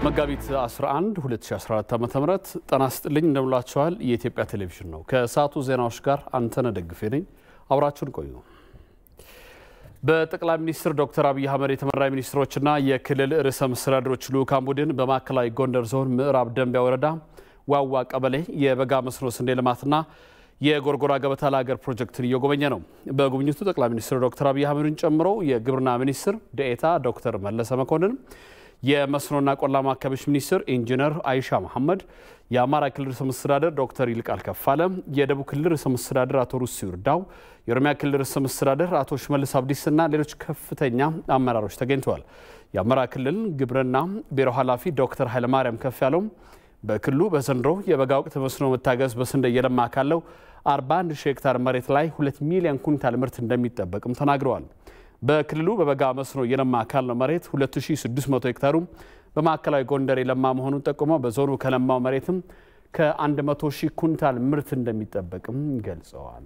መጋቢት 11 2014 ዓ.ም ጤና ይስጥልኝ እንደምላችኋል። የኢትዮጵያ ቴሌቪዥን ነው። ከሰዓቱ ዜናዎች ጋር አንተነህ ደግፌ ነኝ። አብራችሁን ቆዩ። በጠቅላይ ሚኒስትር ዶክተር አብይ አህመድ የተመራ ሚኒስትሮችና የክልል ርዕሰ መስተዳድሮች ልዑካን ቡድን በማዕከላዊ ጎንደር ዞን ምዕራብ ደንቢያ ወረዳ ዋዋ ቀበሌ የበጋ መስኖ ስንዴ ልማትና የጎርጎራ ገበታ ለሀገር ፕሮጀክትን እየጎበኘ ነው። በጉብኝቱ ጠቅላይ ሚኒስትር ዶክተር አብይ አህመድን ጨምሮ የግብርና ሚኒስትር ዴኤታ ዶክተር መለሰ መኮንን የመስኖና ቆላማ አካባቢዎች ሚኒስትር ኢንጂነር አይሻ መሐመድ፣ የአማራ ክልል ርዕሰ መስተዳደር ዶክተር ይልቃል ከፋለ፣ የደቡብ ክልል ርዕሰ መስተዳደር አቶ ሩሲ ይርዳው፣ የኦሮሚያ ክልል ርዕሰ መስተዳደር አቶ ሽመልስ አብዲስና ሌሎች ከፍተኛ አመራሮች ተገኝተዋል። የአማራ ክልል ግብርና ቢሮ ኃላፊ ዶክተር ኃይለማርያም ከፍ ያለው በክልሉ በዘንድሮ የበጋ ወቅት መስኖ መታገዝ በስንዴ እየለማ ካለው 41 ሺህ ሄክታር መሬት ላይ 2 ሚሊዮን ኩንታል ምርት እንደሚጠበቅም ተናግረዋል። በክልሉ በበጋ መስኖ እየለማ ካለው መሬት 2600 ሄክታሩ በማዕከላዊ ጎንደር የለማ መሆኑን ጠቁመው በዞኑ ከለማው መሬትም ከ100 ሺህ ኩንታል ምርት እንደሚጠበቅም ገልጸዋል።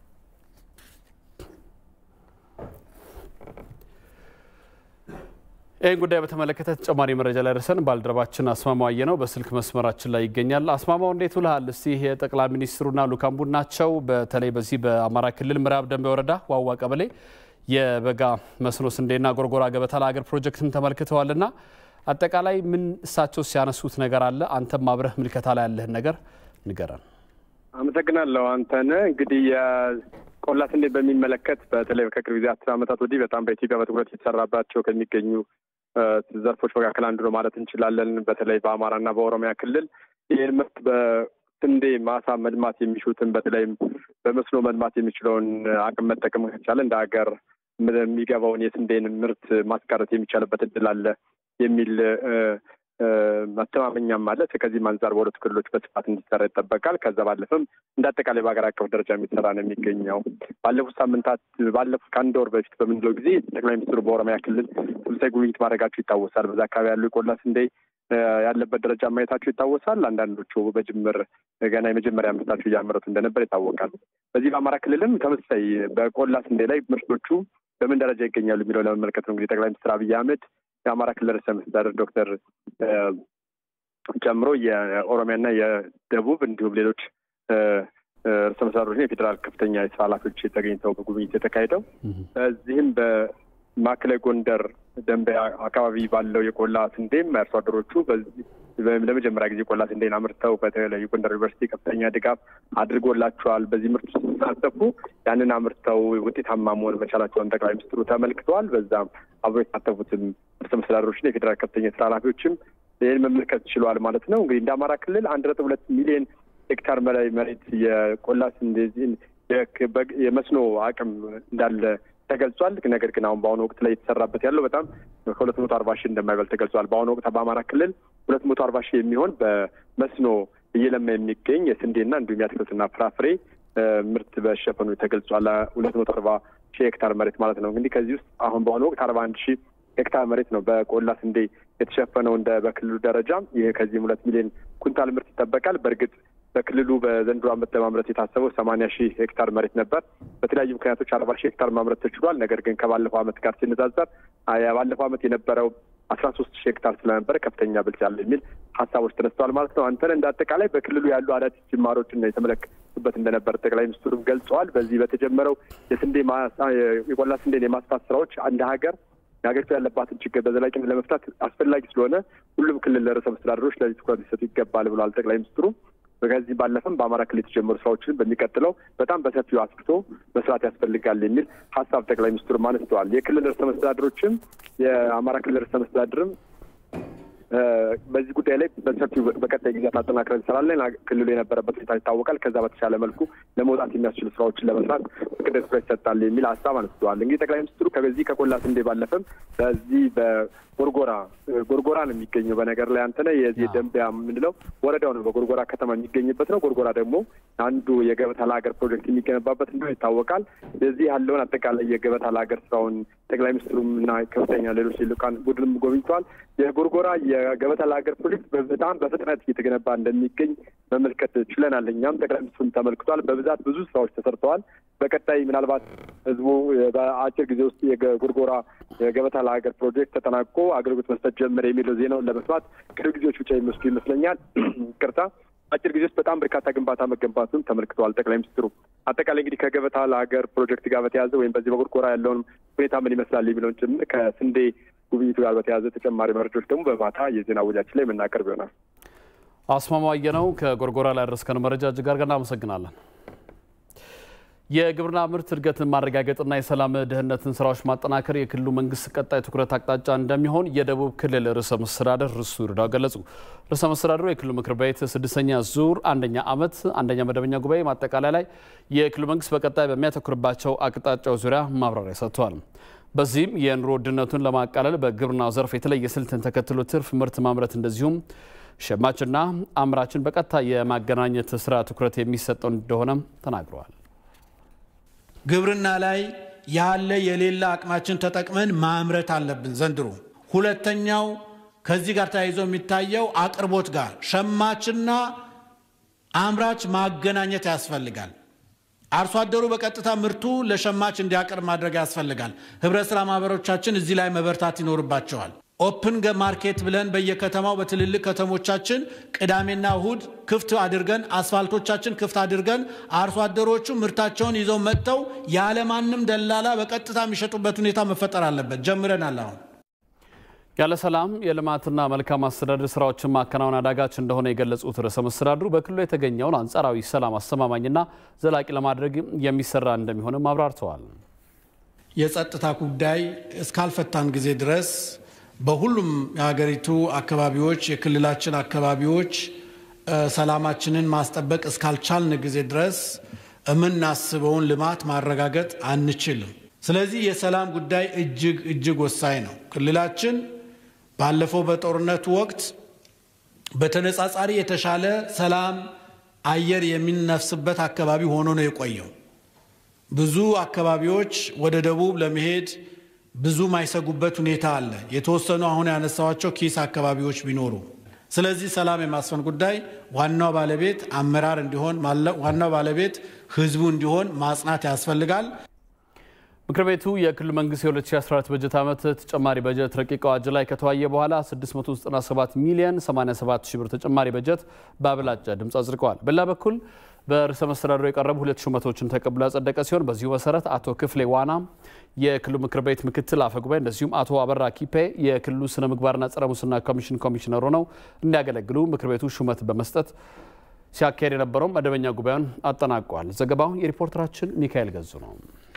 ይህን ጉዳይ በተመለከተ ተጨማሪ መረጃ ላይ ደርሰን ባልደረባችን አስማማው አየነው በስልክ መስመራችን ላይ ይገኛል። አስማማው እንዴት ውልሃል? እስቲ የጠቅላይ ሚኒስትሩና ልዑካን ቡድናቸው በተለይ በዚህ በአማራ ክልል ምዕራብ ደንቢያ ወረዳ ዋዋ ቀበሌ የበጋ መስኖ ስንዴና ጎርጎራ ገበታ ለሀገር ፕሮጀክትን ተመልክተዋልና አጠቃላይ ምን እሳቸው ሲያነሱት ነገር አለ? አንተም አብረህ ምልከታ ላይ ያለህን ነገር ንገረን። አመሰግናለሁ አንተነህ። እንግዲህ የቆላ ስንዴ በሚመለከት በተለይ ከቅርብ ጊዜ አስር ዓመታት ወዲህ በጣም በኢትዮጵያ በትኩረት የተሰራባቸው ከሚገኙ ዘርፎች መካከል አንዱ ነው ማለት እንችላለን። በተለይ በአማራና በኦሮሚያ ክልል ይህን ምርት በስንዴ ማሳ መልማት የሚሹትን በተለይም በመስኖ መልማት የሚችለውን አቅም መጠቀም ከቻለ እንደ ሀገር የሚገባውን የስንዴን ምርት ማስቀረት የሚቻልበት እድል አለ የሚል መተማመኛም አለ። ከዚህም አንጻር በሁለቱ ክልሎች በስፋት እንዲሰራ ይጠበቃል። ከዛ ባለፈም እንደ አጠቃላይ በሀገር አቀፍ ደረጃ የሚሰራ ነው የሚገኘው። ባለፉት ሳምንታት ባለፉት ከአንድ ወር በፊት በምንለው ጊዜ ጠቅላይ ሚኒስትሩ በኦሮሚያ ክልል ተመሳሳይ ጉብኝት ማድረጋቸው ይታወሳል። በዛ አካባቢ ያሉ የቆላ ስንዴ ያለበት ደረጃ ማየታቸው ይታወሳል። አንዳንዶቹ በጅምር ገና የመጀመሪያ ምርታቸው እያመረቱ እንደነበር ይታወቃል። በዚህ በአማራ ክልልም ተመሳሳይ በቆላ ስንዴ ላይ ምርቶቹ በምን ደረጃ ይገኛሉ የሚለው ለመመልከት ነው እንግዲህ ጠቅላይ ሚኒስትር አብይ አህመድ የአማራ ክልል ርዕሰ መስተዳድር ዶክተር ጨምሮ የኦሮሚያና የደቡብ እንዲሁም ሌሎች ርዕሰ መስተዳድሮች የፌዴራል ከፍተኛ የስራ ኃላፊዎች ተገኝተው በጉብኝት የተካሄደው በዚህም በማዕከላዊ ጎንደር ደንቢያ አካባቢ ባለው የቆላ ስንዴም አርሶ አደሮቹ ለመጀመሪያ ጊዜ ቆላ ስንዴን አምርተው በተለይ ጎንደር ዩኒቨርሲቲ ከፍተኛ ድጋፍ አድርጎላቸዋል። በዚህ ምርት ውስጥ ሲሳተፉ ያንን አምርተው ውጤታማ መሆን መቻላቸውን ጠቅላይ ሚኒስትሩ ተመልክተዋል። በዛም አብሮ የተሳተፉትም ርዕሰ መስተዳድሮችና የፌዴራል ከፍተኛ የስራ ኃላፊዎችም ይህን መመልከት ችለዋል ማለት ነው። እንግዲህ እንደ አማራ ክልል አንድ ነጥብ ሁለት ሚሊዮን ሄክታር በላይ መሬት የቆላ ስንዴ የመስኖ አቅም እንዳለ ተገልጿል። ነገር ግን አሁን በአሁኑ ወቅት ላይ የተሰራበት ያለው በጣም ከሁለት መቶ አርባ ሺህ እንደማይበልጥ ተገልጿል። በአሁኑ ወቅት በአማራ ክልል ሁለት መቶ አርባ ሺህ የሚሆን በመስኖ እየለማ የሚገኝ የስንዴና እንዲሁም የአትክልትና ፍራፍሬ ምርት በሸፈኑ ተገልጿል። ሁለት መቶ አርባ ሺህ ሄክታር መሬት ማለት ነው። እንግዲህ ከዚህ ውስጥ አሁን በአሁኑ ወቅት አርባ አንድ ሺህ ሄክታር መሬት ነው በቆላ ስንዴ የተሸፈነው እንደ በክልሉ ደረጃ። ይህ ከዚህም ሁለት ሚሊዮን ኩንታል ምርት ይጠበቃል። በእርግጥ በክልሉ በዘንድሮ ዓመት ለማምረት የታሰበው ሰማንያ ሺህ ሄክታር መሬት ነበር። በተለያዩ ምክንያቶች አርባ ሺህ ሄክታር ማምረት ተችሏል። ነገር ግን ከባለፈው ዓመት ጋር ሲነጻጸር ባለፈው ዓመት የነበረው አስራ ሶስት ሺህ ሄክታር ስለነበረ ከፍተኛ ብልጫ አለ የሚል ሀሳቦች ተነስተዋል ማለት ነው። አንተን እንደ አጠቃላይ በክልሉ ያሉ አዳዲስ ጅማሮችን የተመለከቱበት እንደነበር ጠቅላይ ሚኒስትሩም ገልጸዋል። በዚህ በተጀመረው የስንዴ የቆላ ስንዴን የማስፋት ስራዎች እንደ ሀገር የሀገሪቱ ያለባትን ችግር በዘላቂነት ለመፍታት አስፈላጊ ስለሆነ ሁሉም ክልል ርዕሰ መስተዳድሮች ለዚህ ትኩረት ሊሰጡ ይገባል ብለዋል ጠቅላይ ሚኒስትሩ። ከዚህ ባለፈም በአማራ ክልል የተጀመሩ ስራዎችን በሚቀጥለው በጣም በሰፊው አስፍቶ መስራት ያስፈልጋል የሚል ሀሳብ ጠቅላይ ሚኒስትሩም አንስተዋል። የክልል ርዕሰ መስተዳድሮችም የአማራ ክልል ርዕሰ መስተዳድርም በዚህ ጉዳይ ላይ በሰፊው በቀጣይ ጊዜያት አጠናክረን እንሰራለን። ክልሉ የነበረበት ሁኔታ ይታወቃል። ከዛ በተሻለ መልኩ ለመውጣት የሚያስችሉ ስራዎችን ለመስራት ቅድሚያ ትኩረት ይሰጣል የሚል ሀሳብ አንስተዋል። እንግዲህ ጠቅላይ ሚኒስትሩ ከበዚህ ከቆላ ስንዴ ባለፈም በዚህ በጎርጎራ ጎርጎራ ነው የሚገኘው። በነገር ላይ አንተነህ የዚህ ደንቢያ የምንለው ወረዳው ነው በጎርጎራ ከተማ የሚገኝበት ነው። ጎርጎራ ደግሞ አንዱ የገበታ ለሀገር ፕሮጀክት የሚገነባበት እንደሆነ ይታወቃል። የዚህ ያለውን አጠቃላይ የገበታ ለሀገር ስራውን ጠቅላይ ሚኒስትሩም እና ከፍተኛ ሌሎች ልኡካን ቡድንም ጎብኝተዋል። የጎርጎራ የገበታ የገበታ ለሀገር ፕሮጀክት በጣም በፍጥነት እየተገነባ እንደሚገኝ መመልከት ችለናል። እኛም ጠቅላይ ሚኒስትሩን ተመልክቷል። በብዛት ብዙ ስራዎች ተሰርተዋል። በቀጣይ ምናልባት ህዝቡ በአጭር ጊዜ ውስጥ የጎርጎራ የገበታ ለሀገር ፕሮጀክት ተጠናቆ አገልግሎት መስጠት ጀመረ የሚለው ዜናውን ለመስማት ቅርብ ጊዜዎች ብቻ የሚወስዱ ይመስለኛል። ይቅርታ አጭር ጊዜ ውስጥ በጣም በርካታ ግንባታ መገንባቱን ተመልክተዋል ጠቅላይ ሚኒስትሩ። አጠቃላይ እንግዲህ ከገበታ ለሀገር ፕሮጀክት ጋር በተያያዘ ወይም በዚህ በጎርጎራ ያለውን ሁኔታ ምን ይመስላል የሚለውን ጭምር ከስንዴ ጉብኝቱ ጋር በተያያዘ ተጨማሪ መረጃዎች ደግሞ በማታ የዜና ወጃችን ላይ የምናቀርብ ይሆናል። አስማማየ ነው ከጎርጎራ ላይ ያደረስከን መረጃ እጅግ አድርገን እናመሰግናለን። የግብርና ምርት እድገትን ማረጋገጥና የሰላም ደህንነትን ስራዎች ማጠናከር የክልሉ መንግስት ቀጣይ ትኩረት አቅጣጫ እንደሚሆን የደቡብ ክልል ርዕሰ መስተዳደር ርሱ ይርዳው ገለጹ። ርዕሰ መስተዳደሩ የክልሉ ምክር ቤት ስድስተኛ ዙር አንደኛ ዓመት አንደኛ መደበኛ ጉባኤ ማጠቃለያ ላይ የክልሉ መንግስት በቀጣይ በሚያተኩርባቸው አቅጣጫዎች ዙሪያ ማብራሪያ ሰጥተዋል። በዚህም የኑሮ ውድነቱን ለማቃለል በግብርናው ዘርፍ የተለየ ስልትን ተከትሎ ትርፍ ምርት ማምረት እንደዚሁም ሸማችና አምራችን በቀጥታ የማገናኘት ስራ ትኩረት የሚሰጠው እንደሆነ ተናግረዋል። ግብርና ላይ ያለ የሌለ አቅማችን ተጠቅመን ማምረት አለብን ዘንድሮ። ሁለተኛው ከዚህ ጋር ተያይዞ የሚታየው አቅርቦት ጋር ሸማችና አምራች ማገናኘት ያስፈልጋል። አርሶ አደሩ በቀጥታ ምርቱ ለሸማች እንዲያቀርብ ማድረግ ያስፈልጋል። ህብረት ስራ ማህበሮቻችን እዚህ ላይ መበርታት ይኖርባቸዋል። ኦፕን ማርኬት ብለን በየከተማው በትልልቅ ከተሞቻችን ቅዳሜና እሁድ ክፍት አድርገን አስፋልቶቻችን ክፍት አድርገን አርሶ አደሮቹ ምርታቸውን ይዘው መጥተው ያለማንም ደላላ በቀጥታ የሚሸጡበት ሁኔታ መፈጠር አለበት። ጀምረናል። አሁን ያለ ሰላም የልማትና መልካም አስተዳደር ስራዎችን ማከናወን አዳጋች እንደሆነ የገለጹት ርዕሰ መስተዳድሩ በክልሉ የተገኘውን አንጻራዊ ሰላም አስተማማኝና ዘላቂ ለማድረግ የሚሰራ እንደሚሆንም አብራርተዋል። የጸጥታ ጉዳይ እስካልፈታን ጊዜ ድረስ በሁሉም የሀገሪቱ አካባቢዎች የክልላችን አካባቢዎች ሰላማችንን ማስጠበቅ እስካልቻልን ጊዜ ድረስ የምናስበውን ልማት ማረጋገጥ አንችልም። ስለዚህ የሰላም ጉዳይ እጅግ እጅግ ወሳኝ ነው። ክልላችን ባለፈው በጦርነቱ ወቅት በተነጻጻሪ የተሻለ ሰላም አየር የሚነፍስበት አካባቢ ሆኖ ነው የቆየው። ብዙ አካባቢዎች ወደ ደቡብ ለመሄድ ብዙ ማይሰጉበት ሁኔታ አለ። የተወሰኑ አሁን ያነሳዋቸው ኪስ አካባቢዎች ቢኖሩ፣ ስለዚህ ሰላም የማስፈን ጉዳይ ዋናው ባለቤት አመራር እንዲሆን ዋናው ባለቤት ህዝቡ እንዲሆን ማጽናት ያስፈልጋል። ምክር ቤቱ የክልል መንግስት የ2014 በጀት ዓመት ተጨማሪ በጀት ረቂቅ አዋጅ ላይ ከተወያየ በኋላ 697 ሚሊዮን 87 ሺህ ብር ተጨማሪ በጀት በአብላጫ ድምፅ አጽድቀዋል። በሌላ በኩል በርዕሰ መስተዳድሩ የቀረቡ ሁለት ሹመቶችን ተቀብሎ ያጸደቀ ሲሆን በዚሁ መሰረት አቶ ክፍሌ ዋና የክልሉ ምክር ቤት ምክትል አፈ ጉባኤ እንደዚሁም አቶ አበራ ኪፔ የክልሉ ስነ ምግባርና ጸረ ሙስና ኮሚሽን ኮሚሽነር ሆነው እንዲያገለግሉ ምክር ቤቱ ሹመት በመስጠት ሲያካሄድ የነበረው መደበኛ ጉባኤውን አጠናቋል። ዘገባው የሪፖርተራችን ሚካኤል ገዙ ነው።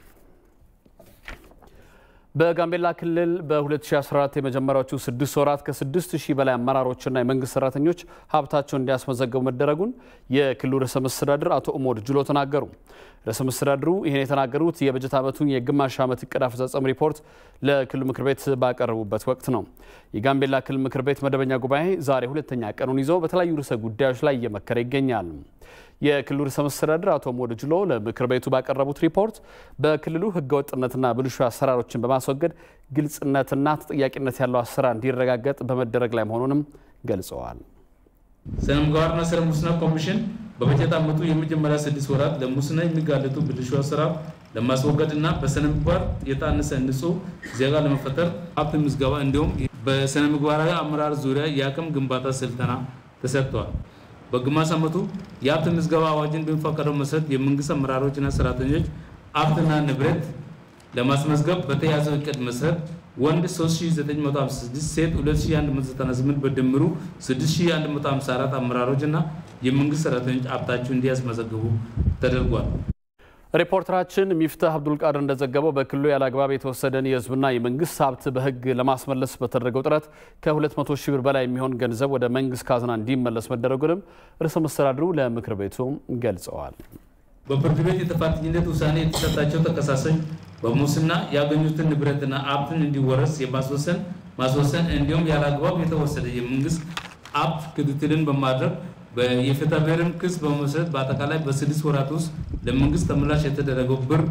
በጋምቤላ ክልል በ2014 የመጀመሪያዎቹ ስድስት ወራት ከስድስት ሺህ በላይ አመራሮችና የመንግስት ሰራተኞች ሀብታቸውን እንዲያስመዘገቡ መደረጉን የክልሉ ርዕሰ መስተዳድር አቶ ኡሞድ ጁሎ ተናገሩ። ርዕሰ መስተዳድሩ ይህን የተናገሩት የበጀት ዓመቱን የግማሽ ዓመት እቅድ አፈጻጸም ሪፖርት ለክልሉ ምክር ቤት ባቀረቡበት ወቅት ነው። የጋምቤላ ክልል ምክር ቤት መደበኛ ጉባኤ ዛሬ ሁለተኛ ቀኑን ይዞ በተለያዩ ርዕሰ ጉዳዮች ላይ እየመከረ ይገኛል። የክልሉ ርዕሰ መስተዳድር አቶ ኡሞድ ጁሎ ለምክር ቤቱ ባቀረቡት ሪፖርት በክልሉ ህገወጥነትና ብልሹ አሰራሮችን በማስወገድ ግልጽነትና ተጠያቂነት ያለው አሰራር እንዲረጋገጥ በመደረግ ላይ መሆኑንም ገልጸዋል። ስነ ምግባርና ጸረ ሙስና ኮሚሽን በበጀት ዓመቱ የመጀመሪያ ስድስት ወራት ለሙስና የሚጋለጡ ብልሹ አሰራር ለማስወገድ እና በስነ ምግባር የታነጸ ንጹህ ዜጋ ለመፈጠር ሀብት ምዝገባ እንዲሁም በስነ ምግባራዊ አመራር ዙሪያ የአቅም ግንባታ ስልጠና ተሰጥተዋል። በግማሽ ዓመቱ የሀብት ምዝገባ አዋጅን በሚፈቀደው መሰረት የመንግስት አመራሮችና ሰራተኞች ሀብትና ንብረት ለማስመዝገብ በተያዘው እቅድ መሰረት ወንድ 3956 ሴት 2198 በድምሩ 6154 አመራሮች እና የመንግስት ሰራተኞች ሀብታቸው እንዲያስመዘግቡ ተደርጓል። ሪፖርተራችን ሚፍታህ አብዱልቃድር እንደዘገበው በክልሉ ያለ አግባብ የተወሰደን የህዝብና የመንግስት ሀብት በህግ ለማስመለስ በተደረገው ጥረት ከ200 ሺህ ብር በላይ የሚሆን ገንዘብ ወደ መንግስት ካዝና እንዲመለስ መደረጉንም ርዕሰ መስተዳድሩ ለምክር ቤቱ ገልጸዋል። በፍርድ ቤት የጥፋተኝነት ውሳኔ የተሰጣቸው ተከሳሾች በሙስና ያገኙትን ንብረትና ሀብትን እንዲወረስ የማስወሰን ማስወሰን እንዲሁም ያለ አግባብ የተወሰደ የመንግስት ሀብት ክትትልን በማድረግ የፍትሐ ብሔርን ክስ በመመስረት በአጠቃላይ በስድስት ወራት ውስጥ ለመንግስት ተመላሽ የተደረገው ብር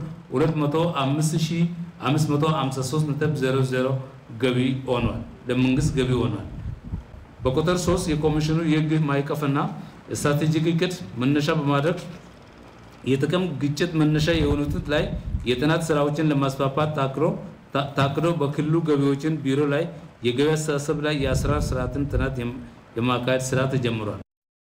205553.00 ገቢ ሆኗል። ለመንግስት ገቢ ሆኗል። በቁጥር ሶስት የኮሚሽኑ የህግ ማዕቀፍና ስትራቴጂክ እቅድ መነሻ በማድረግ የጥቅም ግጭት መነሻ የሆኑት ላይ የጥናት ስራዎችን ለማስፋፋት ታቅዶ በክልሉ ገቢዎችን ቢሮ ላይ የገቢ አስተሳሰብ ላይ የአሰራር ስርዓትን ጥናት የማካሄድ ስራ ተጀምሯል።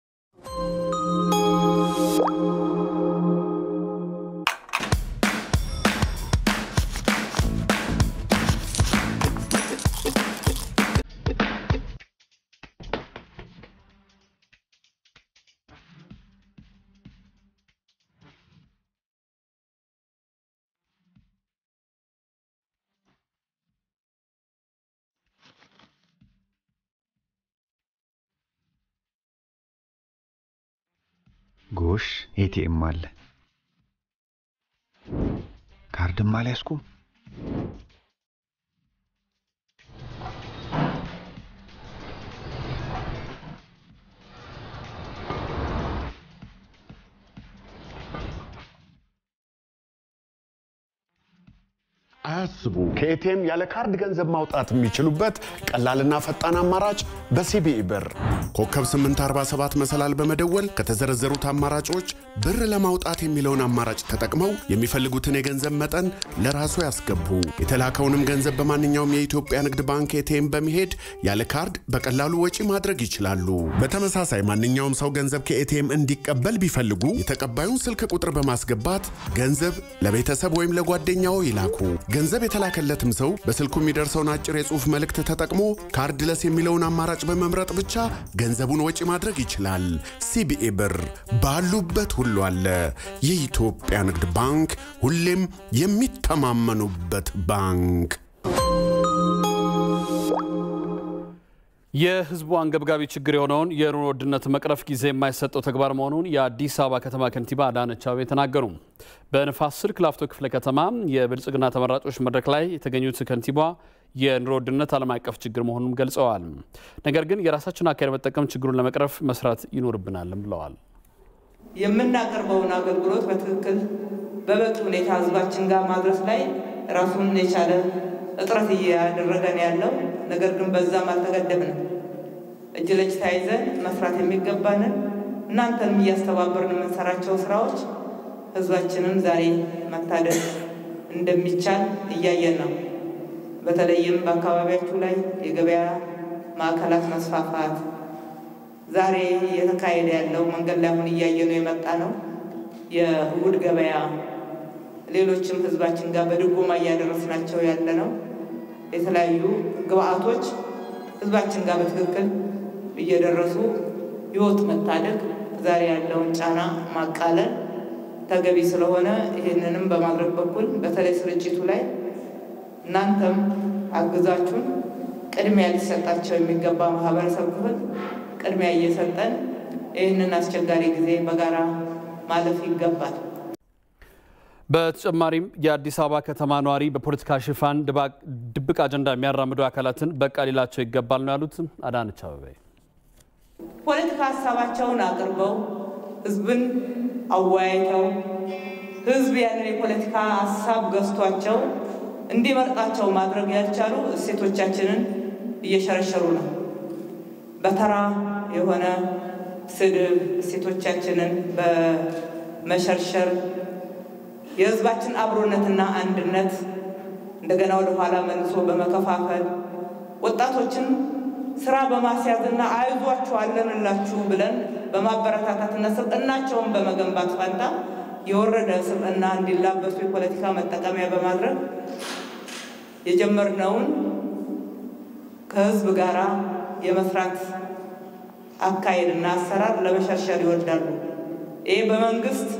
ጎሽ ኤቲኤም አለ። ካርድም አልያዝኩም። አያስቡ። ከኤቲኤም ያለ ካርድ ገንዘብ ማውጣት የሚችሉበት ቀላልና ፈጣን አማራጭ በሲቢኢ ብር ኮከብ 847 መሰላል በመደወል ከተዘረዘሩት አማራጮች ብር ለማውጣት የሚለውን አማራጭ ተጠቅመው የሚፈልጉትን የገንዘብ መጠን ለራሱ ያስገቡ። የተላከውንም ገንዘብ በማንኛውም የኢትዮጵያ ንግድ ባንክ ኤቲኤም በመሄድ ያለ ካርድ በቀላሉ ወጪ ማድረግ ይችላሉ። በተመሳሳይ ማንኛውም ሰው ገንዘብ ከኤቲኤም እንዲቀበል ቢፈልጉ የተቀባዩን ስልክ ቁጥር በማስገባት ገንዘብ ለቤተሰብ ወይም ለጓደኛው ይላኩ። ገንዘብ የተላከለትም ሰው በስልኩ የሚደርሰውን አጭር የጽሑፍ መልእክት ተጠቅሞ ካርድለስ የሚለውን አማራጭ በመምረጥ ብቻ ገንዘቡን ወጪ ማድረግ ይችላል። ሲቢኢ ብር ባሉበት ሁሉ አለ። የኢትዮጵያ ንግድ ባንክ ሁሌም የሚተማመኑበት ባንክ። የሕዝቡ አንገብጋቢ ችግር የሆነውን የኑሮ ውድነት መቅረፍ ጊዜ የማይሰጠው ተግባር መሆኑን የአዲስ አበባ ከተማ ከንቲባ አዳነች አቤቤ ተናገሩ። በንፋስ ስልክ ላፍቶ ክፍለ ከተማ የብልጽግና ተመራጮች መድረክ ላይ የተገኙት ከንቲባ የኑሮ ውድነት ዓለም አቀፍ ችግር መሆኑን ገልጸዋል። ነገር ግን የራሳችን አካሄድ መጠቀም ችግሩን ለመቅረፍ መስራት ይኖርብናልም ብለዋል። የምናቀርበውን አገልግሎት በትክክል በበቂ ሁኔታ ህዝባችን ጋር ማድረስ ላይ ራሱን የቻለ እጥረት እያደረገን ያለው ነገር ግን በዛም አልተገደብንም። እጅ ለእጅ ተያይዘን መስራት የሚገባንን እናንተንም እያስተባበርን የምንሰራቸው ስራዎች ህዝባችንን ዛሬ መታደግ እንደሚቻል እያየን ነው። በተለይም በአካባቢያችሁ ላይ የገበያ ማዕከላት መስፋፋት ዛሬ እየተካሄደ ያለው መንገድ ላይ አሁን እያየነው የመጣ ነው። የእሁድ ገበያ ሌሎችም ህዝባችን ጋር በድጎማ እያደረስናቸው ያለ ነው። የተለያዩ ግብአቶች ህዝባችን ጋር በትክክል እየደረሱ ህይወት መታደግ ዛሬ ያለውን ጫና ማቃለል ተገቢ ስለሆነ ይህንንም በማድረግ በኩል በተለይ ስርጭቱ ላይ እናንተም አግዛችሁን ቅድሚያ ሊሰጣቸው የሚገባ ማህበረሰብ ክፍል ቅድሚያ እየሰጠን ይህንን አስቸጋሪ ጊዜ በጋራ ማለፍ ይገባል። በተጨማሪም የአዲስ አበባ ከተማ ነዋሪ በፖለቲካ ሽፋን ድብቅ አጀንዳ የሚያራምዱ አካላትን በቃ ሊላቸው ይገባል ነው ያሉት አዳነች አቤቤ። ፖለቲካ ሀሳባቸውን አቅርበው ህዝብን አወያይተው ህዝብ ያንን የፖለቲካ ሀሳብ ገዝቷቸው እንዲመርጣቸው ማድረግ ያልቻሉ እሴቶቻችንን እየሸረሸሩ ነው። በተራ የሆነ ስድብ እሴቶቻችንን በመሸርሸር የህዝባችን አብሮነትና አንድነት እንደገና ወደ ኋላ መልሶ በመከፋፈል ወጣቶችን ስራ በማስያዝና አይዟችሁ አለንላችሁ ብለን በማበረታታትና ስልጠናቸውን በመገንባት ፋንታ የወረደ ስልጠና እንዲላበሱ የፖለቲካ መጠቀሚያ በማድረግ የጀመርነውን ከህዝብ ጋር የመስራት አካሄድና አሰራር ለመሸርሸር ይወዳሉ። ይህ በመንግስት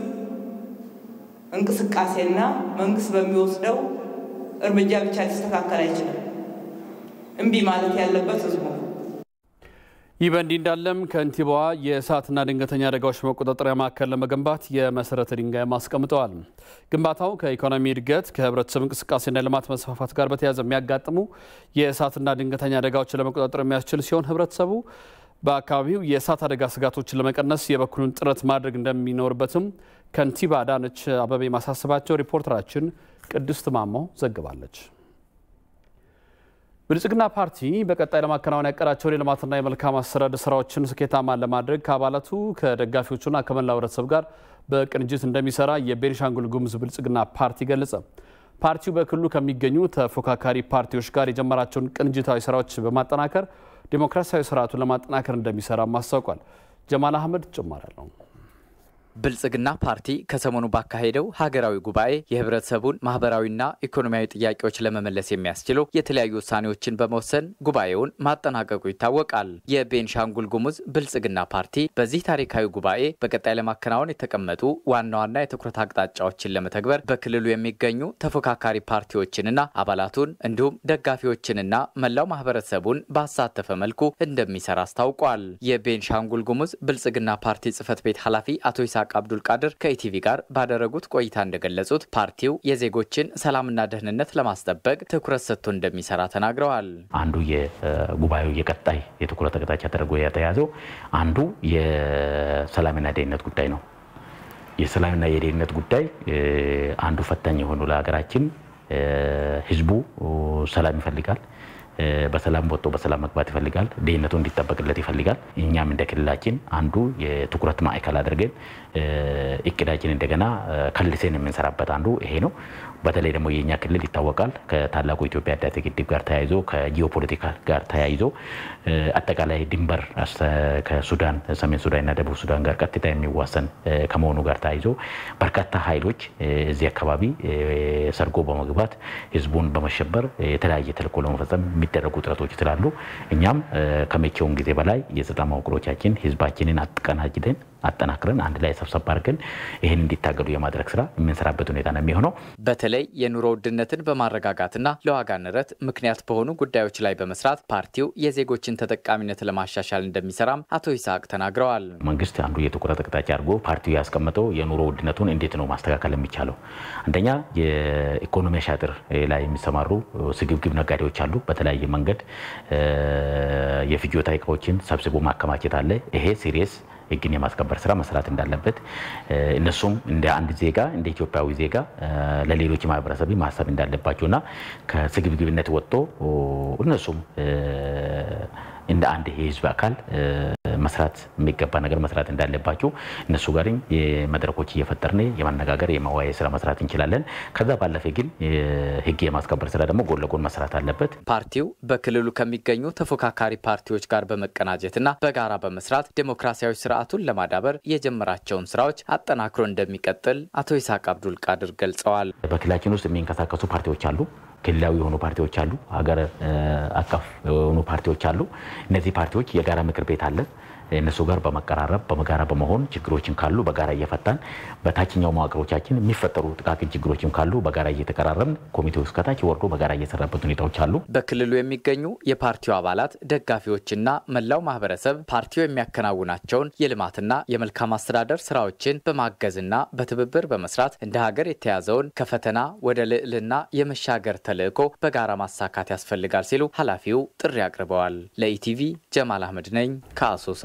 እንቅስቃሴና መንግስት በሚወስደው እርምጃ ብቻ ሊስተካከል አይችልም። እምቢ ማለት ያለበት ህዝቡ ነው። ይህ በእንዲህ እንዳለም ከንቲባዋ የእሳትና ድንገተኛ አደጋዎች መቆጣጠሪያ ማዕከል ለመገንባት የመሰረተ ድንጋይ አስቀምጠዋል። ግንባታው ከኢኮኖሚ እድገት ከህብረተሰብ እንቅስቃሴና ልማት መስፋፋት ጋር በተያያዘ የሚያጋጥሙ የእሳትና ድንገተኛ አደጋዎችን ለመቆጣጠር የሚያስችል ሲሆን ህብረተሰቡ በአካባቢው የእሳት አደጋ ስጋቶችን ለመቀነስ የበኩሉን ጥረት ማድረግ እንደሚኖርበትም ከንቲባ አዳነች አቤቤ ማሳሰባቸው ሪፖርተራችን ቅድስት ማሞ ዘግባለች። ብልጽግና ፓርቲ በቀጣይ ለማከናወን ያቀዳቸውን የልማትና የመልካም አስተዳደር ስራዎችን ስኬታማ ለማድረግ ከአባላቱ ከደጋፊዎቹና ከመላው ህብረተሰብ ጋር በቅንጅት እንደሚሰራ የቤኒሻንጉል ጉሙዝ ብልጽግና ፓርቲ ገለጸ። ፓርቲው በክልሉ ከሚገኙ ተፎካካሪ ፓርቲዎች ጋር የጀመራቸውን ቅንጅታዊ ስራዎች በማጠናከር ዴሞክራሲያዊ ስርዓቱን ለማጠናከር እንደሚሰራም አስታውቋል። ጀማል አህመድ ጭማሪ አለው። ብልጽግና ፓርቲ ከሰሞኑ ባካሄደው ሀገራዊ ጉባኤ የህብረተሰቡን ማህበራዊና ኢኮኖሚያዊ ጥያቄዎች ለመመለስ የሚያስችሉ የተለያዩ ውሳኔዎችን በመወሰን ጉባኤውን ማጠናቀቁ ይታወቃል። የቤንሻንጉል ጉሙዝ ብልጽግና ፓርቲ በዚህ ታሪካዊ ጉባኤ በቀጣይ ለማከናወን የተቀመጡ ዋና ዋና የትኩረት አቅጣጫዎችን ለመተግበር በክልሉ የሚገኙ ተፎካካሪ ፓርቲዎችንና አባላቱን እንዲሁም ደጋፊዎችንና መላው ማህበረሰቡን ባሳተፈ መልኩ እንደሚሰራ አስታውቋል። የቤንሻንጉል ጉሙዝ ብልጽግና ፓርቲ ጽህፈት ቤት ኃላፊ አቶ ይስሐቅ አብዱል ቃድር ከኢቲቪ ጋር ባደረጉት ቆይታ እንደገለጹት ፓርቲው የዜጎችን ሰላምና ደህንነት ለማስጠበቅ ትኩረት ሰጥቶ እንደሚሰራ ተናግረዋል። አንዱ የጉባኤው የቀጣይ የትኩረት አቅጣጫ ተደርጎ የተያዘው አንዱ የሰላምና ደህንነት ጉዳይ ነው። የሰላምና የደህንነት ጉዳይ አንዱ ፈታኝ የሆኑ ለሀገራችን ህዝቡ ሰላም ይፈልጋል። በሰላም ወጥቶ በሰላም መግባት ይፈልጋል። ደህንነቱ እንዲጠበቅለት ይፈልጋል። እኛም እንደ ክልላችን አንዱ የትኩረት ማዕከል አድርገን እቅዳችን እንደገና ከልሴን የምንሰራበት አንዱ ይሄ ነው። በተለይ ደግሞ የእኛ ክልል ይታወቃል ከታላቁ ኢትዮጵያ ህዳሴ ግድብ ጋር ተያይዞ ከጂኦፖለቲካ ጋር ተያይዞ አጠቃላይ ድንበር ከሱዳን ሰሜን ሱዳንና ደቡብ ሱዳን ጋር ቀጥታ የሚዋሰን ከመሆኑ ጋር ተያይዞ በርካታ ኃይሎች እዚህ አካባቢ ሰርጎ በመግባት ህዝቡን በመሸበር የተለያየ ተልዕኮ ለመፈጸም የሚደረጉ ጥረቶች ስላሉ እኛም ከመቼውም ጊዜ በላይ የጸጥታ መዋቅሮቻችን ህዝባችንን አቀናጅተን አጠናክረን አንድ ላይ ሰብሰብ አድርገን ይህን እንዲታገሉ የማድረግ ስራ የምንሰራበት ሁኔታ ነው የሚሆነው። በተለይ የኑሮ ውድነትን በማረጋጋትና ለዋጋ ንረት ምክንያት በሆኑ ጉዳዮች ላይ በመስራት ፓርቲው የዜጎችን ተጠቃሚነት ለማሻሻል እንደሚሰራም አቶ ይስሐቅ ተናግረዋል። መንግስት አንዱ የትኩረት አቅጣጫ አድርጎ ፓርቲው ያስቀመጠው የኑሮ ውድነቱን እንዴት ነው ማስተካከል የሚቻለው? አንደኛ የኢኮኖሚ አሻጥር ላይ የሚሰማሩ ስግብግብ ነጋዴዎች አሉ። በተለያየ መንገድ የፍጆታ እቃዎችን ሰብስቦ ማከማቸት አለ። ይሄ ሲሪየስ ህግን የማስከበር ስራ መስራት እንዳለበት እነሱም እንደ አንድ ዜጋ እንደ ኢትዮጵያዊ ዜጋ ለሌሎች ማህበረሰብ ማሰብ እንዳለባቸውና ከስግብግብነት ወጥቶ እነሱም እንደ አንድ የህዝብ አካል መስራት የሚገባ ነገር መስራት እንዳለባቸው እነሱ ጋርም መድረኮች እየፈጠርን የማነጋገር የማወያየት ስራ መስራት እንችላለን። ከዛ ባለፈ ግን ህግ የማስከበር ስራ ደግሞ ጎን ለጎን መስራት አለበት። ፓርቲው በክልሉ ከሚገኙ ተፎካካሪ ፓርቲዎች ጋር በመቀናጀትና በጋራ በመስራት ዴሞክራሲያዊ ስርዓቱን ለማዳበር የጀመራቸውን ስራዎች አጠናክሮ እንደሚቀጥል አቶ ይስሐቅ አብዱል ቃድር ገልጸዋል። በክልላችን ውስጥ የሚንቀሳቀሱ ፓርቲዎች አሉ። ክልላዊ የሆኑ ፓርቲዎች አሉ። ሀገር አቀፍ የሆኑ ፓርቲዎች አሉ። እነዚህ ፓርቲዎች የጋራ ምክር ቤት አለ። እነሱ ጋር በመቀራረብ በመጋራ በመሆን ችግሮችን ካሉ በጋራ እየፈታን በታችኛው መዋቅሮቻችን የሚፈጠሩ ጥቃቅን ችግሮችም ካሉ በጋራ እየተቀራረብን ኮሚቴው እስከታች ወርዶ በጋራ እየሰራበት ሁኔታዎች አሉ። በክልሉ የሚገኙ የፓርቲው አባላት ደጋፊዎችና መላው ማህበረሰብ ፓርቲው የሚያከናውናቸውን የልማትና የመልካም አስተዳደር ስራዎችን በማገዝና በትብብር በመስራት እንደ ሀገር የተያዘውን ከፈተና ወደ ልዕልና የመሻገር ተልዕኮ በጋራ ማሳካት ያስፈልጋል ሲሉ ኃላፊው ጥሪ አቅርበዋል። ለኢቲቪ ጀማል አህመድ ነኝ ከአሶሳ።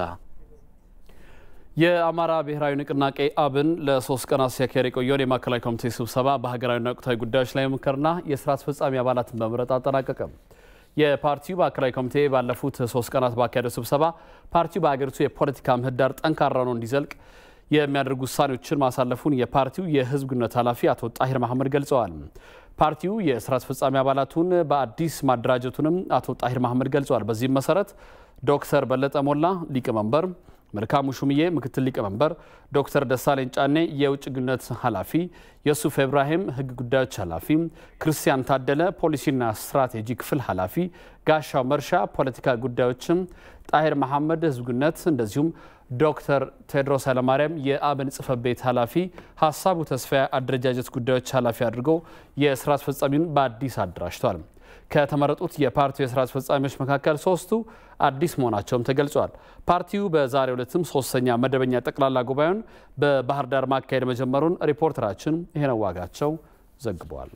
የአማራ ብሔራዊ ንቅናቄ አብን ለሶስት ቀናት ሲያካሄድ የቆየውን የማዕከላዊ ኮሚቴ ስብሰባ በሀገራዊና ወቅታዊ ጉዳዮች ላይ ምክርና የስራ አስፈጻሚ አባላትን በመምረጥ አጠናቀቀ። የፓርቲው ማዕከላዊ ኮሚቴ ባለፉት ሶስት ቀናት ባካሄደው ስብሰባ ፓርቲው በሀገሪቱ የፖለቲካ ምህዳር ጠንካራ ነው እንዲዘልቅ የሚያደርጉ ውሳኔዎችን ማሳለፉን የፓርቲው የህዝብ ግንኙነት ኃላፊ አቶ ጣሂር መሐመድ ገልጸዋል። ፓርቲው የስራ አስፈጻሚ አባላቱን በአዲስ ማደራጀቱንም አቶ ጣሂር መሐመድ ገልጸዋል። በዚህም መሰረት ዶክተር በለጠ ሞላ ሊቀመንበር መልካሙ ሹምዬ ምክትል ሊቀመንበር፣ ዶክተር ደሳለኝ ጫኔ የውጭ ግንኙነት ኃላፊ፣ የሱፍ ኢብራሂም ህግ ጉዳዮች ኃላፊ፣ ክርስቲያን ታደለ ፖሊሲና ስትራቴጂ ክፍል ኃላፊ፣ ጋሻው መርሻ ፖለቲካ ጉዳዮችም፣ ጣሂር መሐመድ ህዝብ ግንኙነት እንደዚሁም ዶክተር ቴድሮስ ኃይለማርያም የአብን ጽህፈት ቤት ኃላፊ፣ ሀሳቡ ተስፋዬ አደረጃጀት ጉዳዮች ኃላፊ አድርገው የስራ አስፈጻሚውን በአዲስ አደራጅቷል። ከተመረጡት የፓርቲው የስራ አስፈጻሚዎች መካከል ሶስቱ አዲስ መሆናቸውም ተገልጿል። ፓርቲው በዛሬው ዕለትም ሶስተኛ መደበኛ ጠቅላላ ጉባኤውን በባህር ዳር ማካሄድ መጀመሩን ሪፖርተራችን ይሄነው ዋጋቸው ዘግበዋል።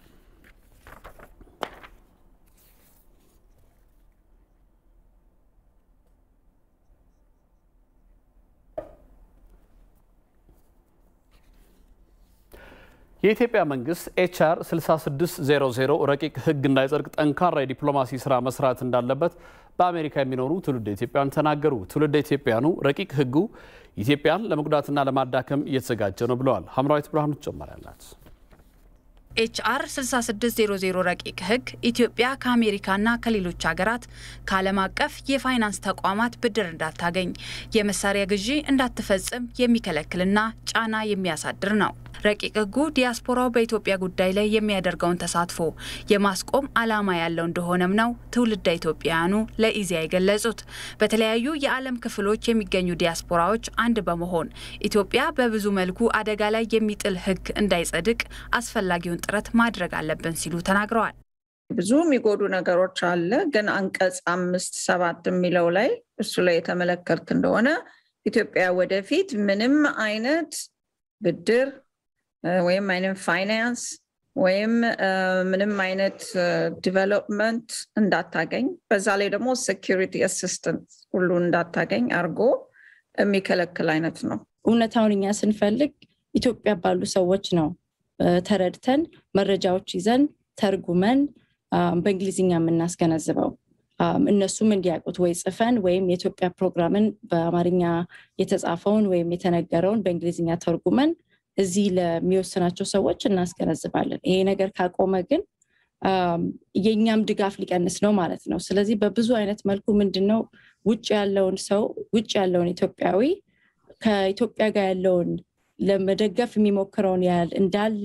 የኢትዮጵያ መንግስት ኤችአር 6600 ረቂቅ ህግ እንዳይጸድቅ ጠንካራ የዲፕሎማሲ ስራ መስራት እንዳለበት በአሜሪካ የሚኖሩ ትውልደ ኢትዮጵያውያን ተናገሩ። ትውልደ ኢትዮጵያውያኑ ረቂቅ ህጉ ኢትዮጵያን ለመጉዳትና ለማዳከም እየተዘጋጀ ነው ብለዋል። ሀምራዊት ብርሃኑ ተጨማሪ አላት። ኤችአር 6600 ረቂቅ ህግ ኢትዮጵያ ከአሜሪካና ከሌሎች ሀገራት ከዓለም አቀፍ የፋይናንስ ተቋማት ብድር እንዳታገኝ፣ የመሳሪያ ግዢ እንዳትፈጽም የሚከለክልና ጫና የሚያሳድር ነው። ረቂቅ ህጉ ዲያስፖራው በኢትዮጵያ ጉዳይ ላይ የሚያደርገውን ተሳትፎ የማስቆም ዓላማ ያለው እንደሆነም ነው ትውልደ ኢትዮጵያውያኑ ለኢዜአ የገለጹት። በተለያዩ የዓለም ክፍሎች የሚገኙ ዲያስፖራዎች አንድ በመሆን ኢትዮጵያ በብዙ መልኩ አደጋ ላይ የሚጥል ህግ እንዳይጸድቅ አስፈላጊውን ጥረት ማድረግ አለብን ሲሉ ተናግረዋል። ብዙ የሚጎዱ ነገሮች አለ። ግን አንቀጽ አምስት ሰባት የሚለው ላይ እሱ ላይ የተመለከትክ እንደሆነ ኢትዮጵያ ወደፊት ምንም አይነት ብድር ወይም አይነት ፋይናንስ ወይም ምንም አይነት ዲቨሎፕመንት እንዳታገኝ በዛ ላይ ደግሞ ሴኪሪቲ አሲስተንስ ሁሉ እንዳታገኝ አድርጎ የሚከለክል አይነት ነው። እውነታውን እኛ ስንፈልግ ኢትዮጵያ ባሉ ሰዎች ነው ተረድተን መረጃዎች ይዘን ተርጉመን በእንግሊዝኛ የምናስገነዝበው እነሱም እንዲያውቁት ወይ ጽፈን ወይም የኢትዮጵያ ፕሮግራምን በአማርኛ የተጻፈውን ወይም የተነገረውን በእንግሊዝኛ ተርጉመን እዚህ ለሚወስናቸው ሰዎች እናስገነዝባለን። ይሄ ነገር ካቆመ ግን የእኛም ድጋፍ ሊቀንስ ነው ማለት ነው። ስለዚህ በብዙ አይነት መልኩ ምንድን ነው ውጭ ያለውን ሰው ውጭ ያለውን ኢትዮጵያዊ ከኢትዮጵያ ጋር ያለውን ለመደገፍ የሚሞክረውን ያህል እንዳለ